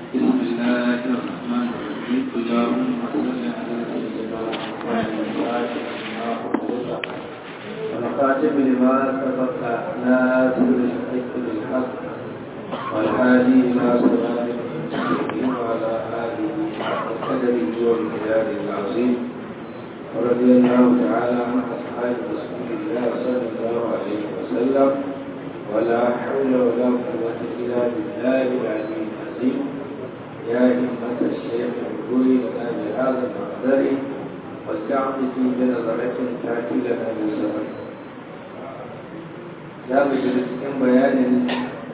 بسم الله الرحمن الرحيم اللهم صل على سيدنا محمد ونخاتم لما سبق ناصر الحق بالحق والهادي الى صراط المستقيم وعلى اله وقدره ومقداره العظيم ورضي الله تعالى عن اصحاب رسول الله صلى الله عليه وسلم ولا حول ولا قوه الا بالله العلي العظيم يا همة الشيخ الكوي لنا بهذا المقدر واستعطفي بنظرة تأتي لنا بالزمن za mu shiga cikin bayanin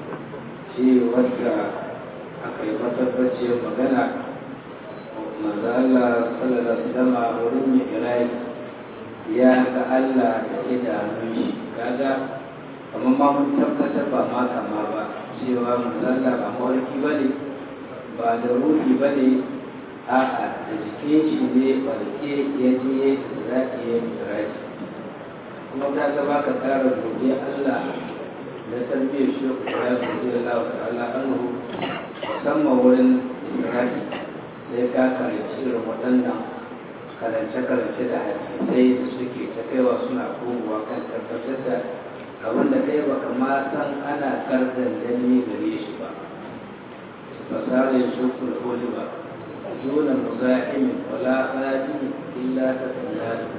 ce wadda aka yi matabbaciyar magana manzo Allah sallallahu alaihi wasallam wurin mai irai ya ga Allah da idanun shi kaga kamar ma mun tabbatar ba ma kama ba cewa manzo Allah ba mawarki bane ba da ruhi bane a'a da jikin shi ne barke ya je zaki ya mirai kuma ta gaba ka kara godiya Allah da tarbiyyar shi ku ya godiya Allah wa ta'ala anhu musamman wurin Isra'i sai ka karanci irin waɗannan karance-karance da hadisai da suke ta kaiwa suna komowa kan tabbatar da abin da kai baka ma san ana kardan dani gare shi ba fasara ya shi kula koli ba dole muza'imin wala hadi illa ta tsalla da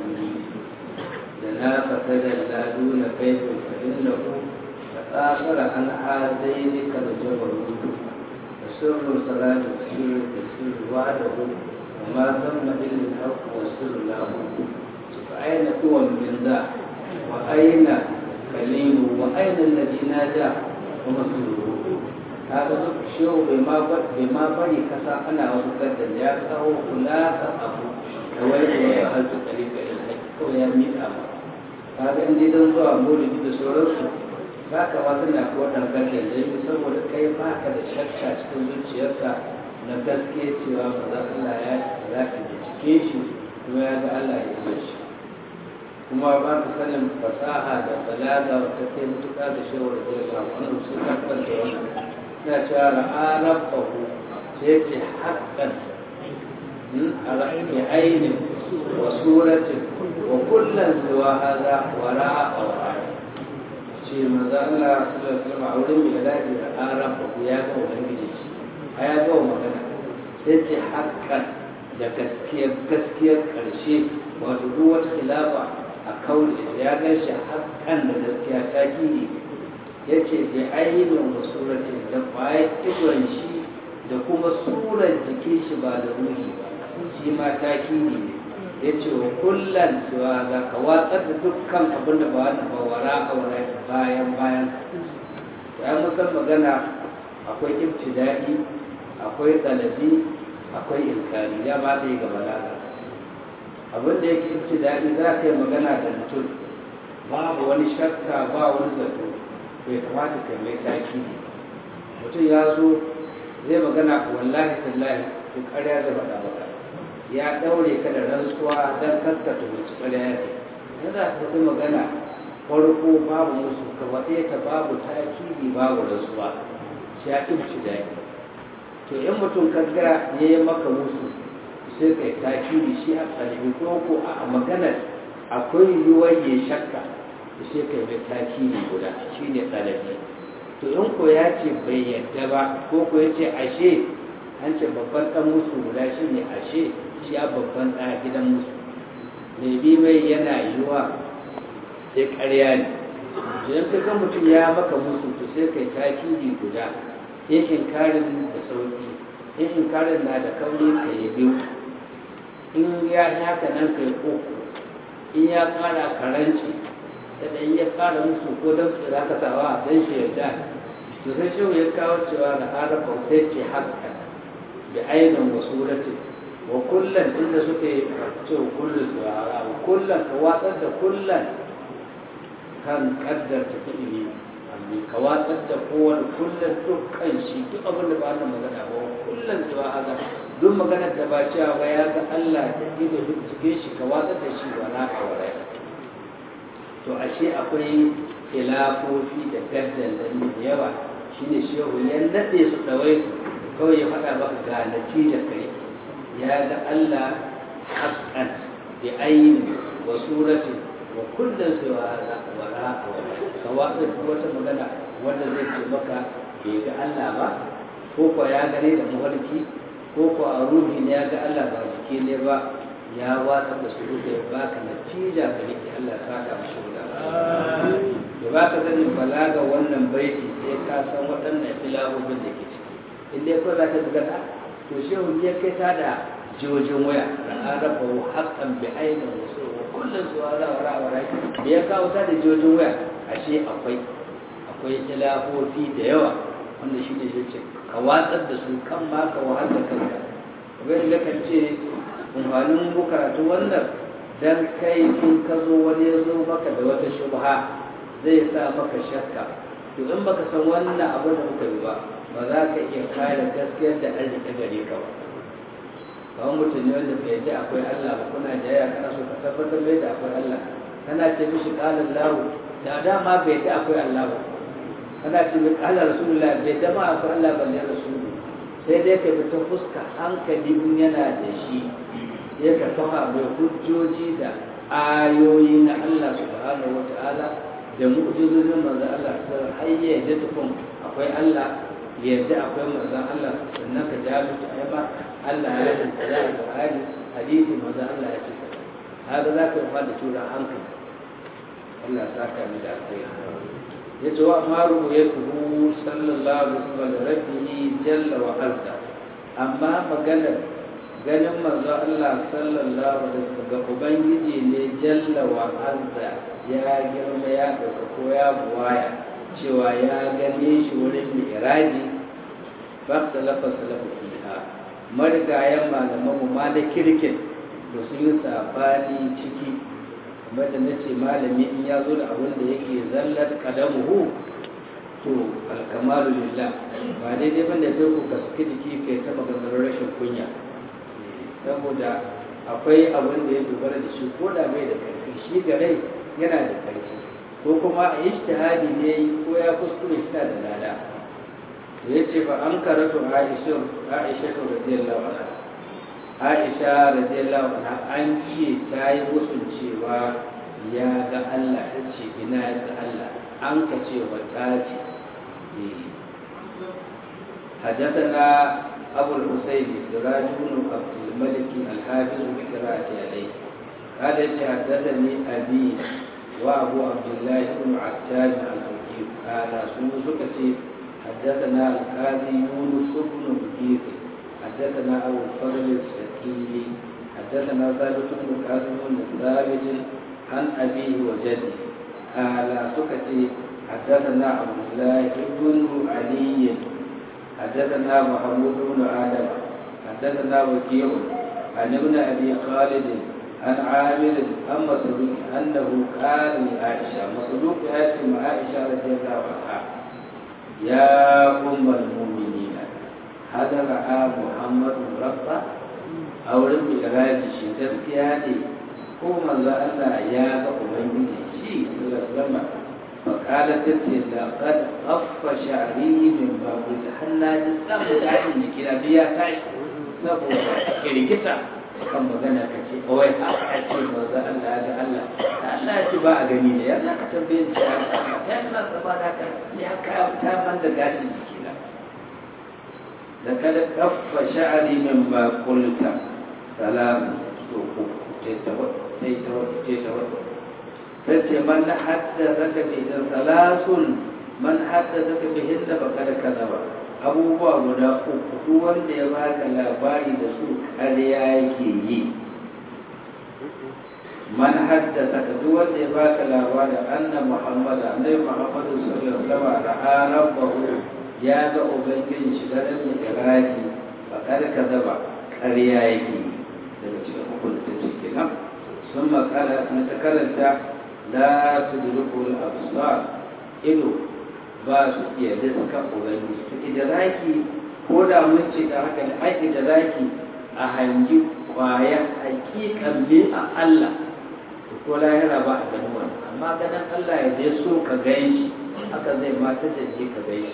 لنا فتدلى دون كيف فإنه تآخر عن هذين كالجبروت وسر صلاة السر السر وعده وما ثم إلا الحق والسر له فأين هو من ذا وأين كليم وأين الذي نادى ومسره هذا شو بما بما بني كسا أنا ومكدر يا كسا خلاصة أبو كويت وأهلت طريق إلى الحج كويا مئة أمر kaga in dai don zuwa maulidi da sauransu ba ka ma tana ko dan kanka da yi saboda kai ba ka da shakka cikin zuciyarka na gaske cewa ba za Allah ya za ka cike shi kuma ya ga Allah ya yi shi kuma ba ka sanin fasaha da balaga wata kai mutuka da shawar da ya samu wani su tabbar da wannan na cewa ra'anar bahu sai ce haƙƙan a ra'ayi ainihin وسورة وكلا سوى هذا وراء أو آية شيء ماذا الله صلى الله عليه وسلم أولم بإلاج الآرام وقياك وغنجيش هيا قوم مغنى سيتي حقا da gaskiyar gaskiyar ƙarshe wato duk wata khilafa a kauli ya gan shi hakan da gaskiya ta kiri ya ce bi ainihin wa suratin da kwaya idon shi da kuma surar jikin shi ba da ruhi ba shi ma ta kiri ne ya ce wa kullum cewa za ka watsar da dukkan abin da ba wani ba wara a wara bayan bayan ya musan magana akwai ibtida'i akwai talabi akwai inkari ya ba da yi ga balaga abin da yake ibtida'i za ka yi magana da mutum babu wani shakka ba wani zato bai kamata ka mai taki mutum ya zo zai magana wallahi tallahi ko ƙarya zai faɗa maka ya ɗaure ka da rantsuwa don kaskata mace ƙarya ya ce yana ta fi magana farko babu musu ka waɗe ta babu takiri babu rantsuwa shi ya ƙi daɗi to in mutum kaga ya yi maka musu sai kai takiri shi a ƙarfi ko ko a maganar akwai yiwuwar ya shakka sai kai mai takiri guda shi ne ɗalabi to in ko ya ce bai yadda ba ko ko ya ce ashe an ce babban ɗan musu guda shi ne ashe shi a babban ɗaya gidan musu mai bi mai yana yiwa sai ƙarya ne idan ka ga mutum ya maka musu to sai kai takiri guda in inkarin da sauki in inkarin na da kauri ka yi biyu in ya haka nan kai uku in ya ƙara karanci da ɗan ya ƙara musu ko don su za ka sawa don shi yarda to sai shi ya kawo cewa da arafa sai ce haka da ainihin wasu wuratin wa kullum inda suke ce kullum su wa kullum ka watsar da kullum kan kaddar ta fi'ili amma ka watsar da kowane kullum dukkan shi duk abin da ba na magana ba kullum su wa haka duk maganar da ba cewa ba ya ga Allah da ido duk cike shi ka watsar da shi wa na kawai to ashe akwai khilafofi da gaddan da yawa shine shehu ya nade su dawai kawai ya faɗa maka ga natija kai ya ga Allah haqqan bi ayni wa surati wa kullun siwa wa ra'a kawai wata magana wanda zai ce maka bai ga Allah ba ko ko ya gane da mafarki ko ko a ruhi ne ya ga Allah ba jiki ne ba ya wata da su da ya baka natija ka rike Allah saka mashi da da baka sani balaga wannan baiti sai ka san waɗannan filafofin da ke ciki in dai ko za ka buga ta to shehu ya kai ta da jojin waya da arafa wa haqqan bi ainin wasu wa kullun su wala wa ra'a wa da ya kawo ta da jojin waya ashe akwai akwai filafofi da yawa wanda shi ne shi ce ka watsar da su kan ma ka wahal da kanka wani da kan ce amfanin mu karatu wannan dan kai in ka zo wani ya zo maka da wata shubha zai sa maka shakka to in baka san wannan abu da muka yi ba ba za ka iya kare gaskiyar da an rike gare ka ba kawai mutum ne wanda bai ji akwai Allah ba kuna da yaya kana so ka tabbatar mai da akwai Allah kana ce mishi qala Allah da dama bai ji akwai Allah ba kana ce mai qala Rasulullah bai dama akwai Allah balle Rasulu sai dai ka bi ta fuska hankali in yana da shi ya ka kafa mai hujjoji da ayoyi na Allah subhanahu wata'ala da mu'jizozin manzo Allah sai har ya yadda tukun akwai Allah yadda akwai manzo Allah sannan ka ja mutu ai ba Allah ya yi da Qur'ani hadisi manzo Allah ya ce haka za ka fa da tura hankali Allah saka mu da alkhairi yace wa amaru yatuhu sallallahu alaihi wasallam rabbihi jalla wa azza amma maganar ganin manzo Allah sallallahu alaihi wasallam ga ubangiji ne jalla wa azza ya girma ya dauka ko ya buwaya cewa ya gane shi wurin mi'raji fa salafa salafa fiha marigayen malaman mu ma da kirkin to sun yi sabani ciki kamar da nace malami in ya zo da abin da yake zallar kadamuhu to alkamalu lillah ba daidai bane sai ku gaske jiki kai ta maganar rashin kunya saboda akwai abin da ya dogara da shi ko da bai da karfi shi ga rai yana da karfi ko kuma a ishtihadi ne ko ya kuskure shi da lada da ya ce ba an karatu aisha aisha to radiyallahu anha aisha radiyallahu anha an ce ta yi musun cewa ya ga Allah ta ce ina ya ga Allah an ka ce wa ta ce حدثنا أبو الحسين سراج بن عبد الملك الحافظ بقراءة عليه قال حدثني أبي وأبو عبد الله بن عتاب الفقيه قال سوسكتي حدثنا القاضي يونس بن بكير حدثنا أبو الفضل السكيني حدثنا ثابت بن قاسم بن ثابت عن أبيه وجده قال سكتي حدثنا عبد الله بن علي حدثنا محمود بن آدم حدثنا وكيع عن ابن أبي خالد عن عامر عن مسروق أنه قال لعائشة مسروق يأتي مع عائشة رضي الله عنها يا أم المؤمنين هذا رأى محمد ربه أو رب إراد شيء تسكياني ko manzo Allah ya ga ubangiji shi sallallahu alaihi wasallam فقالت تتي لقد أف شعري من باب الحنا جسام دعين كلا بيا تاش سبو كريكتا kan magana ka ce kawai a ce maza Allah ga Allah Allah ya ce ba a gani ne ya za ka tambaye shi ya ya na tsaba da ka ya ka ta ban da gashin jikina da kada kaffa sha'ari min ba kulta salam to ku ce ta wata ce ta wata ce ta wata tace man haddathaka bi salasun man haddathaka bihin da baka da kaza ba abubuwa guda uku duk wanda ya baka labari da su ƙarya yake yi man haddathaka duk wanda ya baka labari anna muhammad annabi muhammad sallallahu alaihi wasallam ra'a rabbahu ya ga ubangiji shi da ran iraji baka da kaza ba ƙarya yake yi daga cikin hukun da take kenan sun makala na ta karanta la tudrikul absar ido ba su iya riska ubangiji to idraki ko da mun ce da haka ne ai idraki a hangi kwaya hakikan ne a Allah to ko lahira ba a ganin wannan amma ganin Allah ya je so ka gan shi haka zai mata da je ka gan shi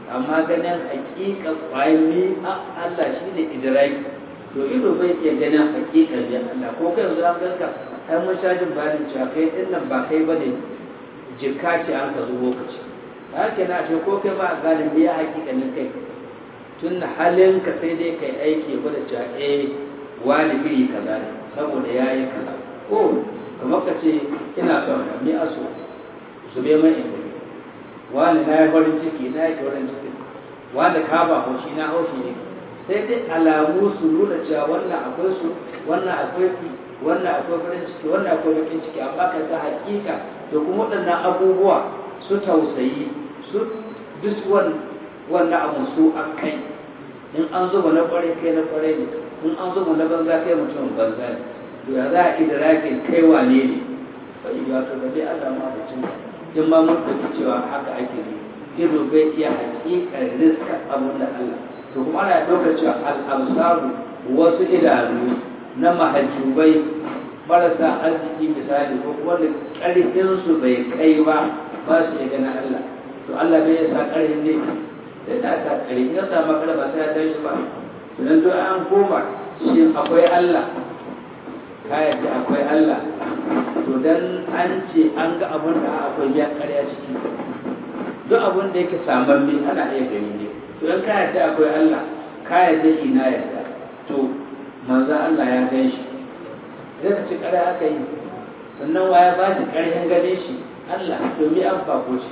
amma ganin hakika kwami Allah shi ne idiraki to ido bai iya ganin hakika ne Allah ko kai yanzu an ganka ai mun sha jin bayanin cewa kai din nan ba kai bane jikka ce an ka zo lokaci haka na ce ko kai ba a gane me ya hakika ne kai tun halin ka sai dai kai aiki gwada cewa eh wani iri kaza ne saboda yayi kaza ko kamar ka ce ina son ka mi aso su bai mai inda wani na yi farin ciki na yi farin ciki wanda ka ba haushi na haushi ne sai dai alamu su nuna cewa wannan akwai su wannan akwai ki wannan akwai farin ciki wannan akwai bakin ciki amma ka ga hakika da kuma waɗannan abubuwa su tausayi su duk wannan abu su a kai in an zuba na kwarai kai na kwarai ne in an zuba na banza kai mutum banza ne to ya za a idrakin kai wane ne bai wato da dai Allah ma da cin in ma mun ɗauki cewa haka ake ne ido bai iya hakikar riska abun da Allah to kuma ana ɗaukar cewa al'amsaru wasu idanu na mahajjubai marasa arziki misali ko kuma da ƙarfinsu bai kai ba ba su iya ganin Allah to Allah bai sa ƙarfin ne sai da aka ƙarfi ya samu ƙarfa ba sai ya tashi ba idan to an koma shi akwai Allah ka yadda akwai Allah to dan an ce an ga abin da akwai ya karya ciki duk abin da yake saman mi ana iya gani ne to dan ka yadda akwai Allah ka yadda ina yadda to manzo Allah ya gan shi zai ka ci karya aka yi sannan wa ya ba shi karyan ganin shi Allah to mi an fako shi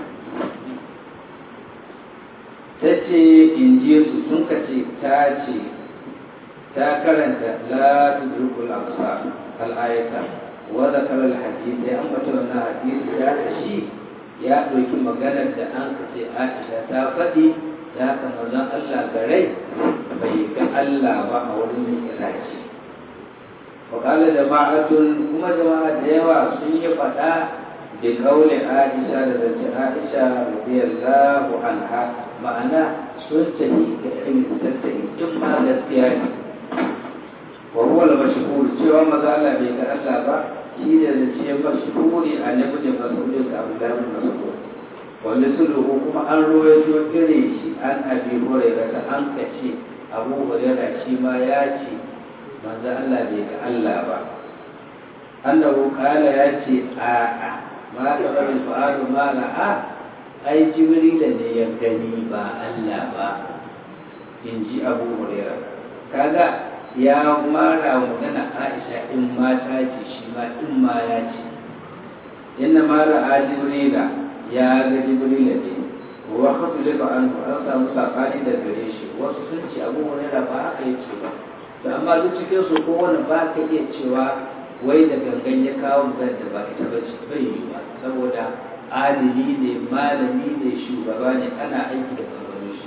ta ce in ji su sun ka ce ta ce ta karanta la tudrikul absar al-ayata wa zakara al-hadith ya ambata wannan hadisi ya shi ya ɗauki maganar da an kace Aisha ta faɗi ya ka manzon Allah garai bai ga Allah ba a wurin Iraki wa qala jama'atun kuma jama'a da yawa sun yi faɗa da kauli Aisha da zance Aisha radiyallahu anha ma'ana sun tafi ga irin tattali in ma gaskiya ne وهو المشهور cewa maza Allah bai ga Allah ba shi da zace mashhuri a nabi da mas'ud da Abdullah bin Mas'ud wanda sulhu kuma an rawaito gare shi an abi hurairah da an kace Abu Hurairah shi ma ya ce manzo Allah bai ga Allah ba annahu kala ya ce a a ma da rabin fa'alu ma la'a ai jibril ne ya gani ba Allah ba in ji Abu Hurairah kaga ya mara magana aisha in mata ce shi ma in ma ya ce inna mara a jibrila ya ga jibrila ne wa kafu lifa an an samu sabani da gare shi wasu sun ce abu hurairah ba haka ya ce ba to amma duk cikin su kowane ba ka iya cewa wai da gangan ya kawo magana da ba ita ba ce bai yi ba saboda adili ne malami ne shugaba ne ana aiki da ganganin shi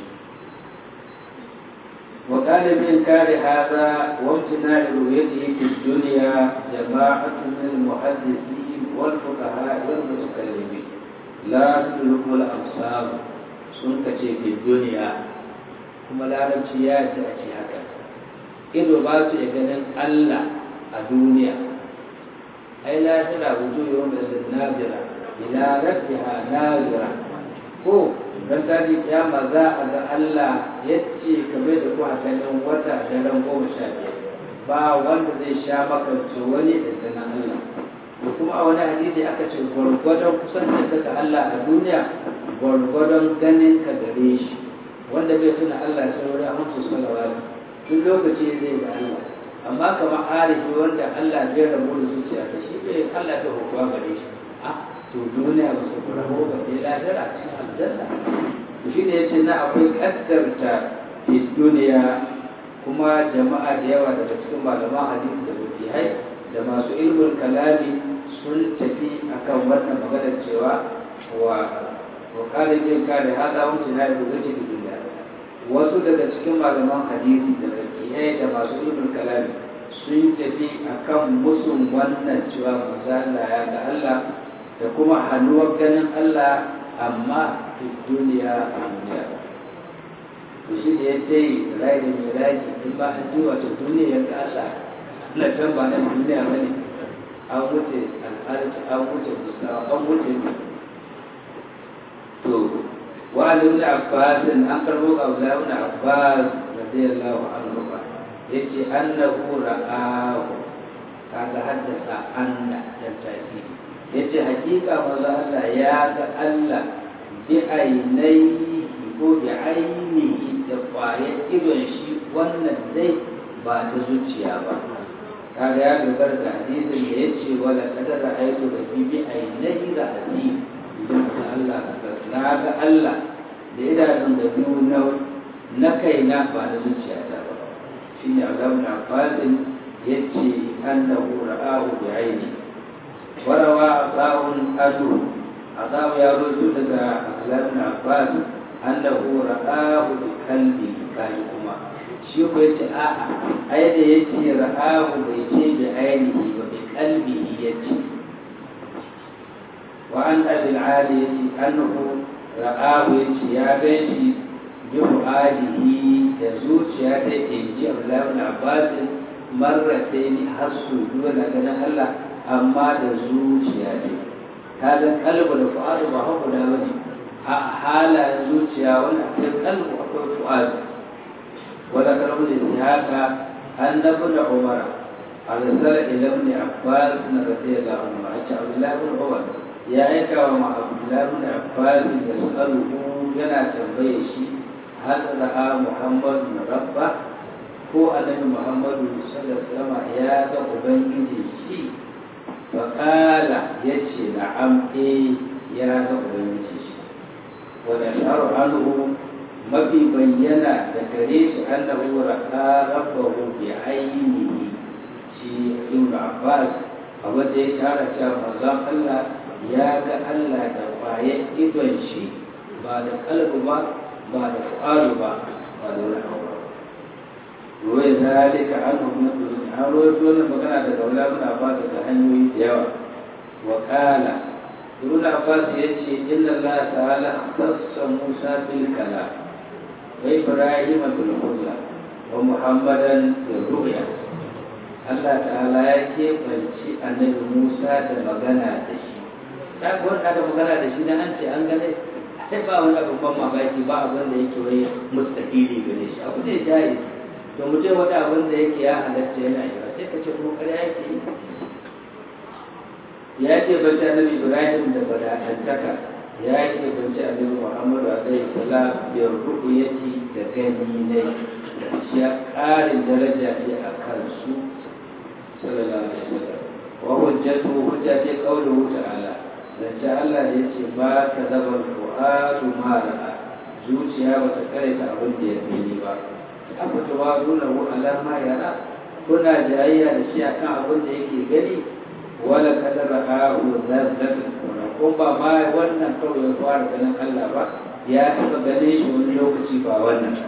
وقال من كار هذا وامتناع رؤيته في الدنيا جماعة من المحدثين والفقهاء والمتكلمين لا تدرك الأبصار سنك في الدنيا kuma larabci ya ji a ce haka ido ba su iya ganin Allah a duniya ai lafiya wuju yau da nazira ila rabbiha nazira ko don tashi kiyama za a ga Allah ya ce kamar da kuwa ganin wata daren goma sha biyar ba wanda zai sha makance wani da na Allah da kuma a wani hadisi aka ce gwargwadon kusancin ka ga Allah a duniya gwargwadon ganin ka gare shi wanda bai tuna Allah sai wani hamsu salawatu duk lokaci zai ga Allah amma kamar arifi wanda Allah bai rabu da zuciya ta shi bai Allah bai hukuwa gare shi to duniya ba su rabu ba sai lahira cikin aljanna to shine yace na akwai kaddarta fi duniya kuma jama'a da yawa daga cikin malaman hadisi da mutihai da masu ilmin kalami sun tafi akan wannan maganar cewa wa wa kalin yin kare hada wuce na yi gaji da duniya wasu daga cikin malaman hadisi da mutihai da masu ilmin kalami sun tafi akan musun wannan cewa manzo Allah ya ga Allah da kuma hannuwar ganin Allah amma fi duniya a duniya to shi da ya ce rai da mai rai in ba an ji wato duniya ya kasa na can ba na duniya ba ne an wuce al'arci an wuce musa an wuce to wa وعن ابن عباس أن قربوا أولى ابن عباس رضي الله عنهما يجي أنه رآه هذا حدث أن التأكيد يجي حقيقة والله الله يا الله بعينيه ko da ainihi da kwayar idon shi wannan dai ba ta zuciya ba kaga ya dogara da hadisin da ya ce wala kadara aiki da bibi ainihi da hadisi idan da Allah na ga Allah da idanun da biyu na na kaina ba na zuciyata ba shi ne Allah na fasin ya ce annahu ra'ahu bi aini warawa asawun adu asawu ya rojo daga Allah na fasin annahu ra'ahu bi kalbi kai kuma shi ko yace a'a ai da yace ra'ahu bai ce bi ainihi ba bi kalbihi yace وعن أبي العالي أنه رآه يا بيتي بفؤاده يزوج يا إنجي عبد الله بن عباس مرتين حسوا دون أن الله أما يزوج يا هذا قلب الفؤاد وهو داوني حال يزوج يا ولا القلب وهو الفؤاد وذكر ابن إسحاق أن ابن عمر أرسل إلى ابن عباس رضي الله عنه عبد الله بن عمر ya aika wa ma'abdullahi bin abbas da su'aluhu yana tambaye shi hal ra'a muhammadu rabba ko annabi muhammadu sallallahu alaihi wasallam ya ga ubangiji shi fa qala yace na'am eh ya ga ubangiji shi wa da sharu anhu mafi bayyana da gare shi annahu ra'a rabbahu bi ainihi shi ibn abbas abin da ya shara cewa manzon Allah ya ga Allah da ƙwayar idon shi ba da kalbu ba ba da fu'aru ba ba da wani abu ba ruwai zalika an hukumar duniya an ruwai dole magana daga wula muna ba daga hanyoyi da yawa wa kala ibn abbas ya ce inna allah ta'ala khassa musa bil kalam wa ibrahim bil hulla wa muhammadan bil ru'ya Allah ta'ala ya keɓanci annabi Musa da magana da shi ta wani aka magana da shi dan an ce an gane sai ba wani abu ban mamaki ba abin da yake wai mustahili gare shi abu ne jari to mutum wani abin da yake ya halatta yana yi ba sai ka ce kuma ƙarya yake yi ya ce bace annabi ibrahim da badatantaka ya ce bace annabi muhammadu alaihi salam bi ru'yati da gani ne shi ya ƙarin daraja ne a kansu sallallahu alaihi wasallam wa hujjatu hujjati qawluhu ta'ala zance Allah da ya ce ba ka zaba fu'adu ma ra'a zuciya ba ta karanta abin da ya fili ba aka tawa nuna wa alama yara kuna jayayya da shi akan abin da yake gani wala kada ra'a wa zazzat ko ba ma wannan kawai ya fara ganin Allah ba ya taba gane shi wani lokaci ba wannan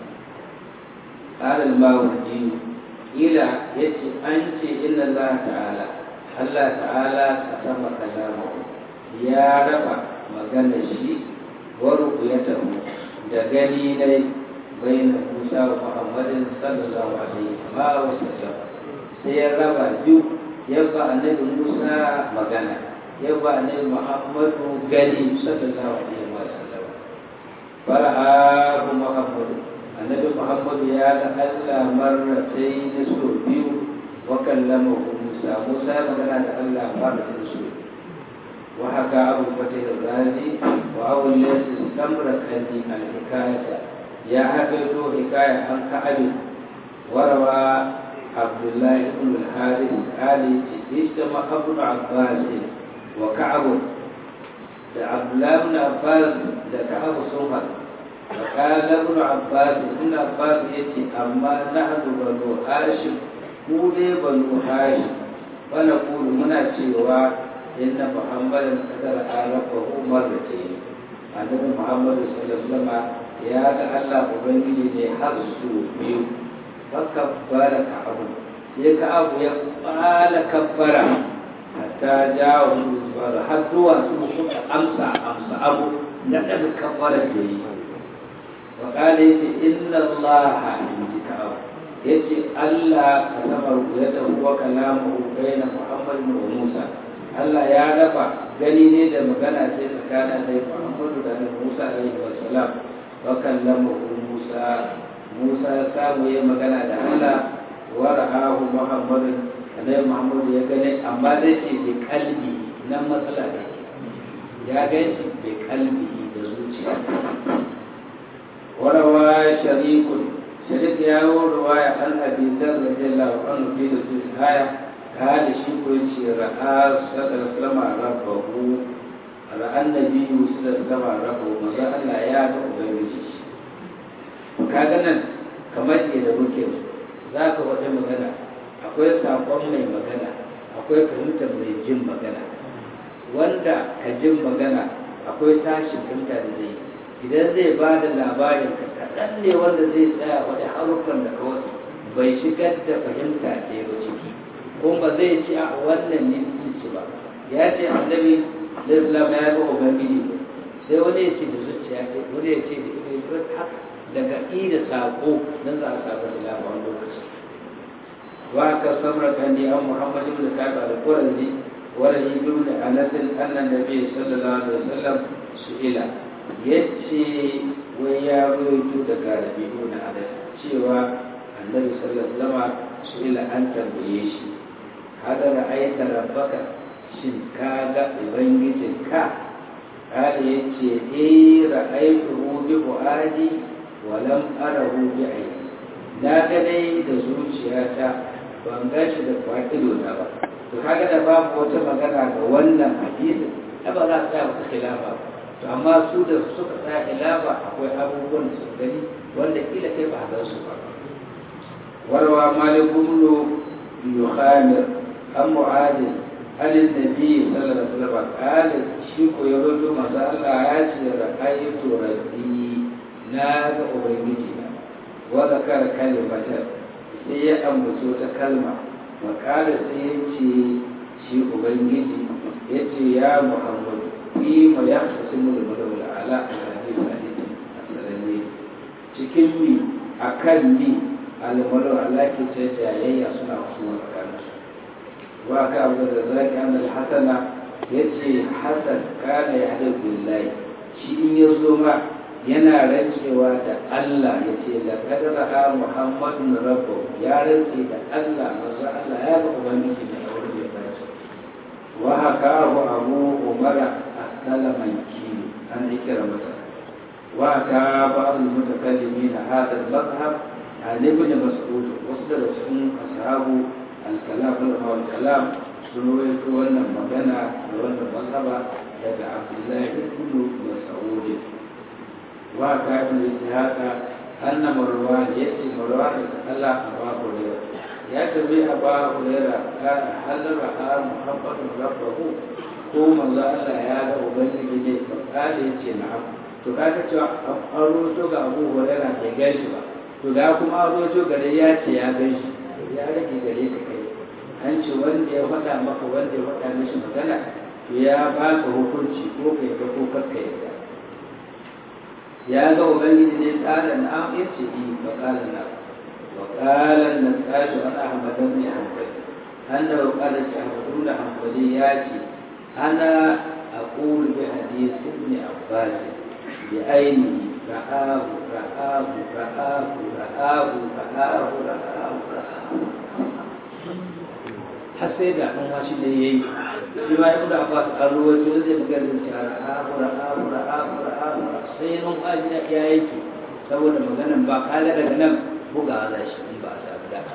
qala al-mawardi ila yace an ce inna Allah ta'ala Allah ta'ala kasama kalamahu ya raba magana shi waru ya tabu da gani ne bayan Musa wa Muhammadin sallallahu alaihi wa sallam sai ya raba biyu ya ba annabi Musa magana ya ba annabi Muhammadu gani sallallahu alaihi wa sallam fara'ahu Muhammadu annabi Muhammadu ya ga Allah marratai da su biyu wa kallamahu Musa Musa magana da Allah marratai su biyu وحكى أبو فتح الرازي وأبو الليث السمرقندي الحكاية يا حفظ حكاية عن كعب وروى عبد الله بن الحارث قال اجتمع ابن عباس وكعب عبد الله بن عباس كعب صهر وقال ابن عباس ابن عباس يتي أما نحن بنو هاشم مولي بنو هاشم ونقول منا cewa inna muhammadan kadar arafahu marratayn annabi muhammad sallallahu alaihi wasallam ya ga Allah ubangiji ne har su biyu fakabbara ka'abu sai ka'abu ya fara kabbara hatta jawo zuwa har zuwa su suka amsa amsa abu na daga kabbara da yi wa kala yace inna allaha inji ka'abu yace Allah kasama ru'yatahu wa kalamuhu baina muhammadin wa musa Allah ya raba gani ne da magana ce tsakanin Annabi Muhammadu da Annabi Musa alaihi wasallam wasalam wa kallamahu Musa Musa ya samu ya magana da Allah wa ra'ahu Muhammadin annabi Muhammad ya gane amma dai ce bi kalbi nan matsala ne ya gani bi kalbi da zuciya warawa sharikun sharik ya yi ruwaya an abi zar radiyallahu anhu fi da su haya kada shi ko yace ra'a sallallahu alaihi rabbahu ra'an nabiyyu sallallahu alaihi rabbahu maza Allah ya ga ubangiji shi kaga nan kamar da muke za ka wata magana akwai saƙon mai magana akwai fahimtar mai jin magana wanda ka jin magana akwai tashin fahimta da zai idan zai ba da labarin ka kaɗan ne wanda zai tsaya wani haruffan da kawai bai shigar da fahimta ɗaya ba ciki kuma ba zai ci a wannan ne ci ba ya ce annabi islam ya ga ubangiji sai wani ya ce da zuciya ce wani ya ce da ido haka daga da saƙo don za a samu da labarin lokaci wa ka samra kan ni an muhammad ibn ka'ab al-qurazi wa rahi ibn anas anna nabiy sallallahu alaihi wasallam su'ila yace wai ya rawaito daga rabi'u na anas cewa annabi sallallahu alaihi wasallam su'ila an tambaye shi hada ra'aita rabbaka shin ka ga ubangijinka kada yace eh ra'aytuhu bi fuadi walam arahu bi aini na ga dai da zuciyata ban ga shi da kwakido na ba to kaga da babu wata magana ga wannan hadisin da ba za su tsaya wata khilafa to amma su da suka tsaya khilafa akwai abubuwan da su gani wanda kila kai ba ga su ba warwa malikum lu yukhamir an mu'adin alin nabi sallallahu alaihi wasallam qala shi ko ya rubuta manzo Allah ya ce ra'aytu rabbi na ga ubangiji na wa zakara kalimatar sai ya ambaci wata kalma makala sai ya ce shi ubangiji ya ce ya muhammadu fi ma ya hasu mu da madawar ala a hadisi hadisi a sarari cikin mi a kan mi almadawar ala ke ce jayayya suna kusurwa tsakanin su wa ka abu da zaki an hasana ya ce hasan kana ya haɗa billahi shi in ya zo ma yana rancewa da Allah ya ce da kadara ha Muhammadun rabbu ya rance da Allah manzo Allah ya ga ubangiji da aure ya bace wa haka abu abu umara asalaman ki an ikira mata wa ka ba'd mutakallimin hada al-madhhab an ibn mas'ud wasu daga cikin ashabu al-kalam al-kalam sun rawaito wannan magana da wannan mazhaba daga Abdullahi ibn Mas'ud وكان الاجتهاد أن مروان يأتي مروان يتخلى أبا هريرة يأتي أبا هريرة قال هل رأى محمد ربه قوم الله لا يالا وبني بني فقال يأتي نعم to kaga cewa an roto ga abu huraira bai gan shi ba to da kuma an roto gare ya ce ya gan shi ya rage gare ka kai an ce wanda ya faɗa maka wanda ya faɗa mishi magana to ya ba ka hukunci ko kai ga ko kakka yadda ya ga ubangiji ne tsara na am ya ce yi ba kala na wa kala na tsashi wani ahmadan ne hankali an da wa kala ce ahmadu da hankali ya ce ana a ƙulu bi hadisi ne abbas bi aini ra'ahu ra'ahu ra'ahu ra'ahu ra'ahu ra'ahu ra'ahu har sai da an washi da yayi shi ma ibnu abbas an ruwaito zai magana cewa ra'ahu ra'ahu ra'ahu ra'ahu sai nun washi da ya yake saboda maganan ba kala daga nan buga za shi in ba a samu da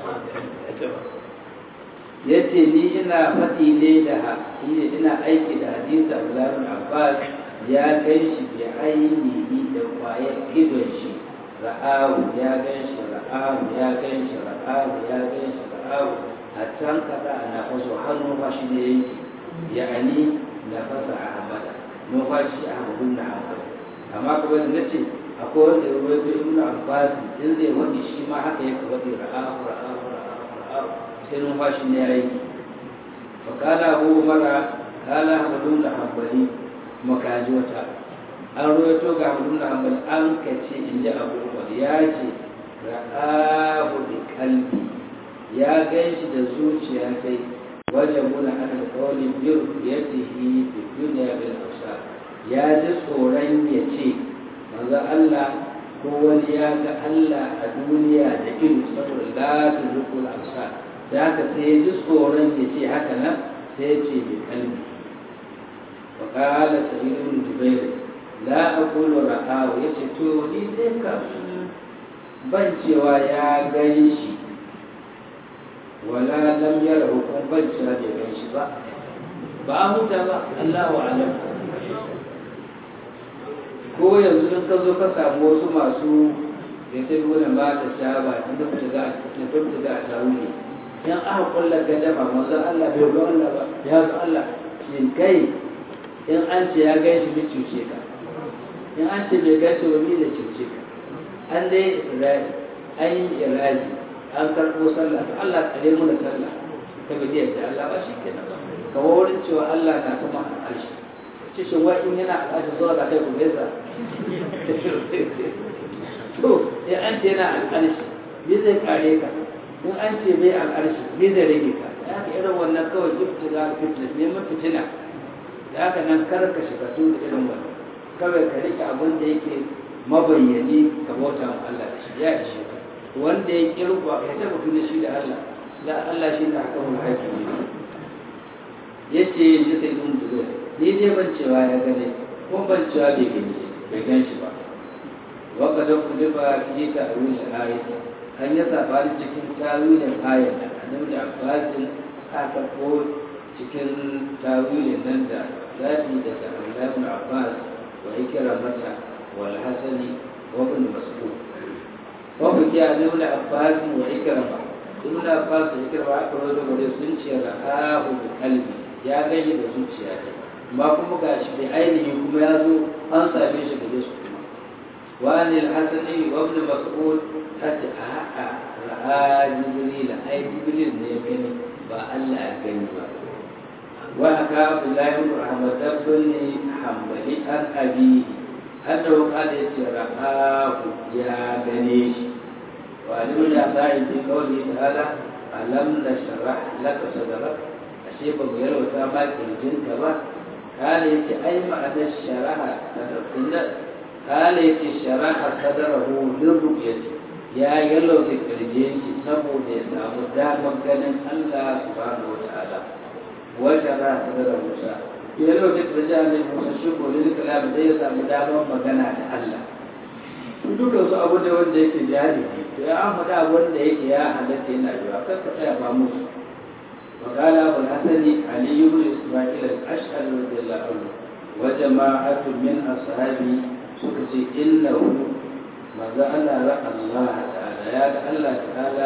yace ni ina faɗi ne da hadisi ina aiki da hadisi Abdullah bin Abbas ya gan shi bi ainihi da kwayar idon shi ra'ahu ya gan shi ra'ahu ya gan shi ra'ahu ya gan shi ra'ahu a can kaɗa a nafaso har numfashi ne yake ya'ani nafasa a hamada numfashi a hamadun na hamada amma kuma da na ce akwai wanda ya ruwa ta ibn abbas in zai wani shi ma haka yake wani ra'ahu ra'ahu ra'ahu ra'ahu sai numfashi ne ya yi fa kala abu mara kala hamadun da hambali makaji wata an ruwaito ga hamadun da hambali an kace in ji abu umar ya ce ra'ahu bi kalbi ya gan shi da zuciya sai wajen muna ana kawai biyar ya tihi da duniya bil hausa ya ji tsoron ya ce manzo Allah ko wani ya ga Allah a duniya da ido saboda la tudrikul absar da haka sai ya ji tsoron ya ce haka nan sai ya ce bi kalbi wa qala sa'id ibn jubair la aqulu ra'ahu yace to ni dai ka ban cewa ya gan shi wala lam yarahu kuma ban cewa bai gan shi ba ba a huta ba Allahu a'lam ko yanzu in ka zo ka samu wasu masu ya ta nuna ba ta sha ba ta nufi ga ta nufi ga ta wuce in aka kulla gadama manzo Allah bai ga Allah ba ya ga Allah shin kai in an ce ya gan shi bi cuce ka in an ce bai gan shi ba mi da cuce ka an dai iradi an yi iradi an karɓo sallah to Allah kare mu da sallah ka bi da Allah ba shi kenan ba kamar wurin cewa Allah na sama al'arshi ce shi wa in yana al'arshi zuwa da kai ku gaisa to in an ce yana al'arshi me zai kare ka in an ce bai al'arshi me zai rage ka ya ka irin wannan kawai ibtiga fitna neman fitina da haka nan kar ka shiga su da irin wannan kawai ka rike abin da yake mabayyani ka bauta wa Allah da shi ya ishe ka wanda ya kirkwa ya taba da shi da Allah da Allah shi ne hakamul hakimi ya ce ni sai ɗin buzo ni dai ban cewa ya gane ko ban cewa bai gani bai gan shi ba waka da ku ba fi ta arun da ayat an yi sabani cikin tawilin ayat da annabi da abbasin aka ko cikin tawilin nan da zafi daga Abdullah ibn Abbas wa ikramata wal hasani wa ibn Mas'ud wa bi ya ibn Abbas wa ikrama ibn Abbas da ikrama aka rawaito gare sun ce ra'ahu bi qalbi ya gani da zuciya ne amma kuma ga shi da ainihi kuma ya zo an same shi da su kuma wani alhassani wa ibn mas'ud hatta a'a ra'a jibril ai jibril ne ya gani ba Allah ya gani ba wa aka abdullahi ibn ahmad ibn hanbali an abi annahu qala yace ra'ahu ya gane shi wa alim ya sa'i bi qawli ta'ala alam nashrah laka sadrak ashe ba mu yalwata ma kirjinka ba kala yace ai ma'anar sharaha inda kala yace sharaha sadarahu lirruqyati ya yalwata kirjin shi saboda ya samu damar ganin Allah subhanahu wataala wa sharaha sadarahu Musa ya yalwata kirjin ne Musa shi ko lil kalam da ya samu damar magana da Allah dukkan su abu da wanda yake jari to ya an faɗa wanda yake ya halatta yana yiwa kar ka tsaya ba musu وقال أبو الحسن علي بن إسماعيل الأشعري رضي الله عنه وجماعة من أصحابه سكتي إنه ما زال رأى الله تعالى يا الله تعالى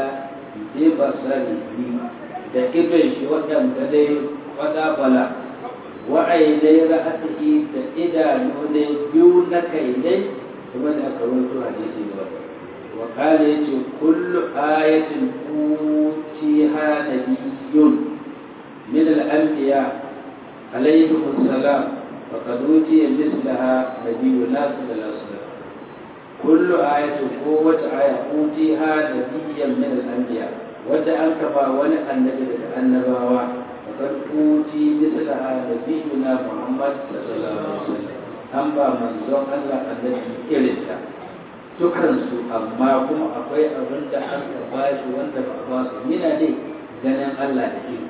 ببصره da idon shi waɗanda dai wada bala wa'ainai ra'atihi da idanu ne biyu na kai ne kuma da aka rawaito hadisi ba wa kala yace kullu ayatin utiha nabiyyun من الأنبياء عليهم السلام فقد أوتي مثلها نبينا صلى الله عليه وسلم كل آية قوة آية أوتيها نبيا من الأنبياء وتأنكفا ولا النبي النبوة فقد أوتي مثلها نبينا محمد صلى الله عليه وسلم أما من زون الله النبي إلتا dukansu amma kuma akwai abin da aka ba shi wanda ba a ba su yana ne ganin Allah da ido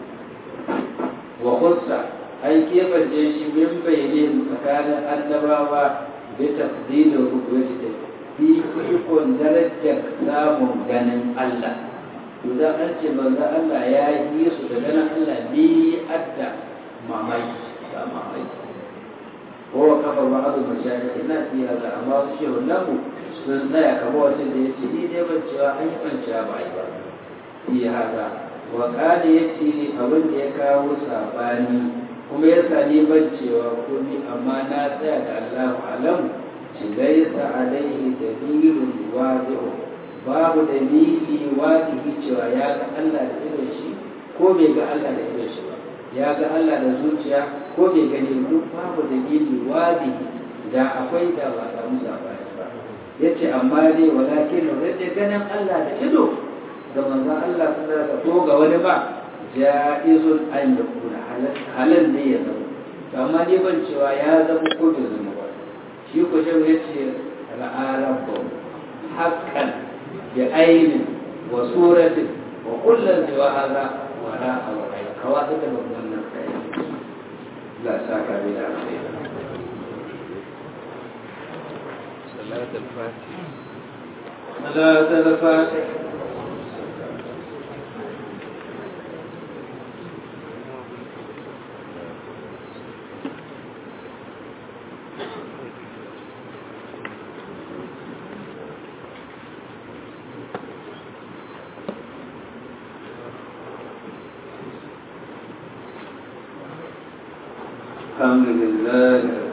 wa kusa an keɓance shi min bayyane tsakanin annabawa bi tafdilin rubuci da bi ikon darajar samun ganin Allah idan an ce manzo Allah ya yi su da ganin Allah bi adda mamaki ba mamaki ko kafa ba azu mashayikh ina fi hada amma su shehu namu sun tsaya kamar wacce da yace ni dai ban cewa an yi ban cewa ba ai ba fi hada wa kada ya ce abin da ya kawo sabani kuma ya sani ban cewa komi amma na tsaya da Allahu alam shi laisa alaihi dalilun wadi'u babu dalili wadihi cewa ya ga Allah da irin shi ko bai ga Allah da irin shi ba ya ga Allah da zuciya ko bai gani duk babu dalili wadihi da akwai da ba samu sabani ba yace amma dai walakin da ganin Allah da ido ga manzon Allah sun da ko ga wani ba ja'izun an yakuna halal ne ya zama to amma ni ban cewa ya zama ko bai zama ba shi ko shi ya ce ra'a rabbahu haqqan bi aynin wa suratin wa kullun siwa hadha wa ra'a wa ayy kawai da wannan kai la saka bi da kai صلاة الفاتحة صلاة الفاتح الحمد لله